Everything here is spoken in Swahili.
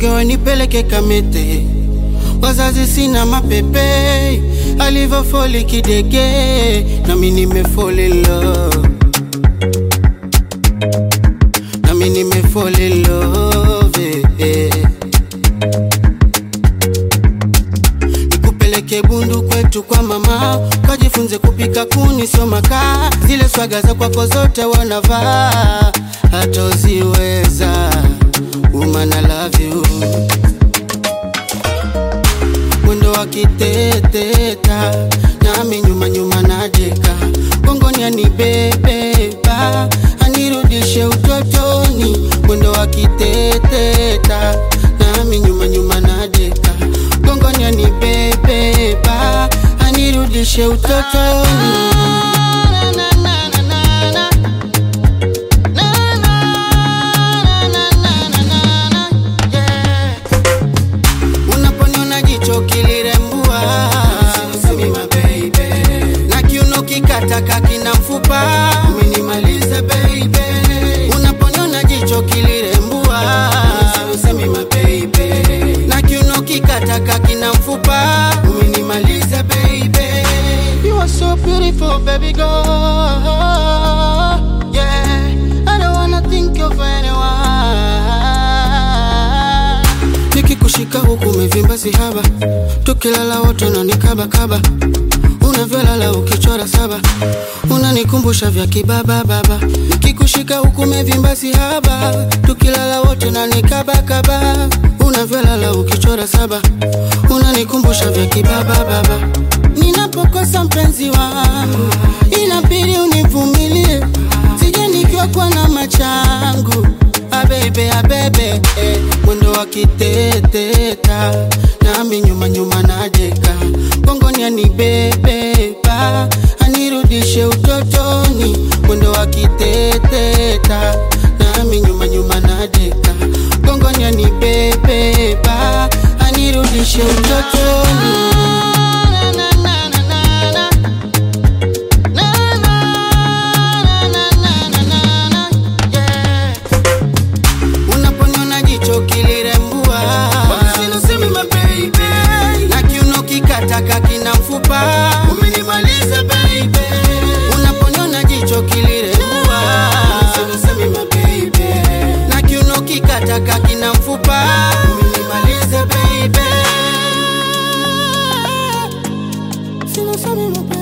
nirogewe nipeleke Kamete, wazazi sina mapepe, alivyofoli kidege, nami nimefall in love, nami nimefall in love eh. Nikupeleke Bundu kwetu kwa mama, kajifunze kupika kuni sio makaa, zile swaga za kwako zote wanavaa, hatoziweza woman I love you mwendo wa kiteteta nami nyuma nyuma nadeka gongoni anibebeba anirudishe utotoni mwendo wa kiteteta nami nyuma nyuma nadeka gongoni anibebeba anirudishe utotoni Unaponiona jicho kilirembua na kiuno kikataka kina mfupa umenimaliza baby. Unaponiona jicho kilirembua na kiuno kikataka kina mfupa umenimaliza baby. You are so beautiful baby girl. Yeah, I don't wanna think of anyone nikikushika huku umevimba sihaba, tukilala wote unanikabakaba, unavyolala ukichora saba, unanikumbusha vya kibaba baba. Nikikushika huku umevimba sihaba, tukilala wote unanikabakaba, unavyolala ukichora saba, unanikumbusha vya kibaba baba. Ninapokosa mpenzi wangu, inabidi univumilie, sije nikiwa kwa na machangu abebe abebe eh, mwendo wa kiteteta nami nyuma nyuma nadeka gongoni anibebeba anirudishe utotoni mwendo wa kiteteta nami nyuma nyuma nadeka gongoni anibebeba anirudishe utotoni Yeah. Unaponiona jicho kilirembua na kiuno kikataka kina mfupa umenimaliza baby. Unaponiona jicho kilirembua na kiuno kikataka kina mfupa umenimaliza baby. Sina sema mapenzi